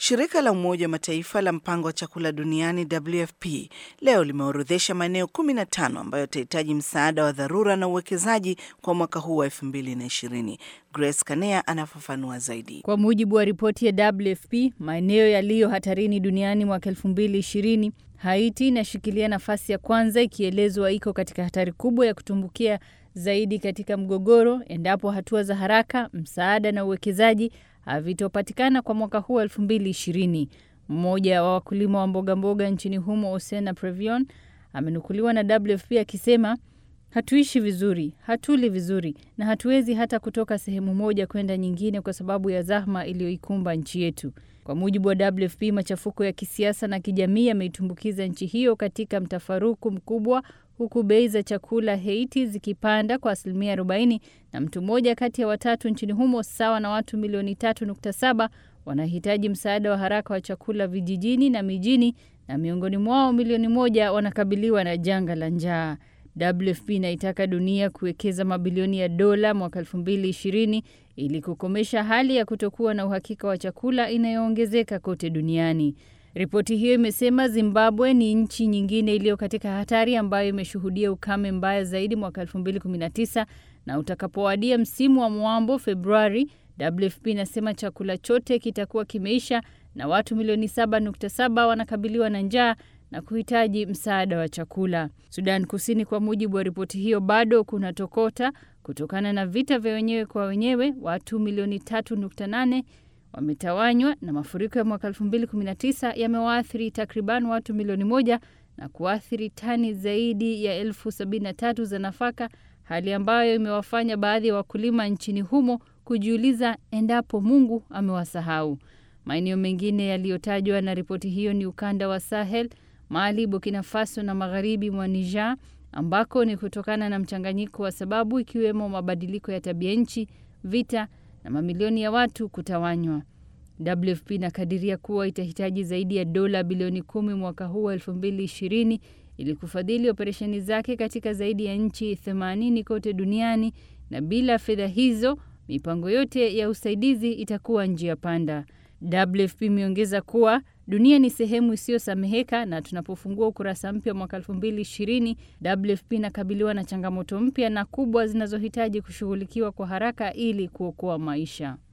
Shirika la Umoja wa Mataifa la mpango wa chakula duniani WFP leo limeorodhesha maeneo 15 ambayo yatahitaji msaada wa dharura na uwekezaji kwa mwaka huu wa 2020. Grace Kanea anafafanua zaidi. Kwa mujibu wa ripoti ya WFP, maeneo yaliyo hatarini duniani mwaka 2020, Haiti inashikilia nafasi ya kwanza ikielezwa iko katika hatari kubwa ya kutumbukia zaidi katika mgogoro endapo hatua za haraka, msaada na uwekezaji havitopatikana kwa mwaka huu 2020. Mmoja wa wakulima wa mboga mboga nchini humo, Osena Previon, amenukuliwa na WFP akisema hatuishi vizuri, hatuli vizuri na hatuwezi hata kutoka sehemu moja kwenda nyingine kwa sababu ya zahma iliyoikumba nchi yetu. Kwa mujibu wa WFP, machafuko ya kisiasa na kijamii yameitumbukiza nchi hiyo katika mtafaruku mkubwa huku bei za chakula Haiti zikipanda kwa asilimia 40 na mtu mmoja kati ya watatu nchini humo sawa na watu milioni 3.7 wanahitaji msaada wa haraka wa chakula vijijini na mijini, na miongoni mwao milioni moja wanakabiliwa na janga la njaa. WFP inaitaka dunia kuwekeza mabilioni ya dola mwaka 2020 ili kukomesha hali ya kutokuwa na uhakika wa chakula inayoongezeka kote duniani. Ripoti hiyo imesema Zimbabwe ni nchi nyingine iliyo katika hatari ambayo imeshuhudia ukame mbaya zaidi mwaka 2019 na utakapowadia msimu wa mwambo Februari, WFP inasema chakula chote kitakuwa kimeisha na watu milioni 7.7 wanakabiliwa na njaa na kuhitaji msaada wa chakula. Sudan Kusini, kwa mujibu wa ripoti hiyo, bado kuna tokota kutokana na vita vya wenyewe kwa wenyewe. Watu milioni 3.8 wametawanywa na mafuriko ya mwaka 2019 yamewaathiri takriban watu milioni moja na kuathiri tani zaidi ya elfu sabini na tatu za nafaka, hali ambayo imewafanya baadhi ya wakulima nchini humo kujiuliza endapo Mungu amewasahau. Maeneo mengine yaliyotajwa na ripoti hiyo ni ukanda wa Sahel, Mali, Burkina Faso na magharibi mwa Niger, ambako ni kutokana na mchanganyiko wa sababu ikiwemo mabadiliko ya tabia nchi, vita na mamilioni ya watu kutawanywa. WFP inakadiria kuwa itahitaji zaidi ya dola bilioni kumi mwaka huu wa 2020 ili kufadhili operesheni zake katika zaidi ya nchi 80 kote duniani, na bila fedha hizo mipango yote ya usaidizi itakuwa njia panda. WFP imeongeza kuwa dunia ni sehemu isiyosameheka na tunapofungua ukurasa mpya mwaka 2020, WFP inakabiliwa na changamoto mpya na kubwa zinazohitaji kushughulikiwa kwa haraka ili kuokoa maisha.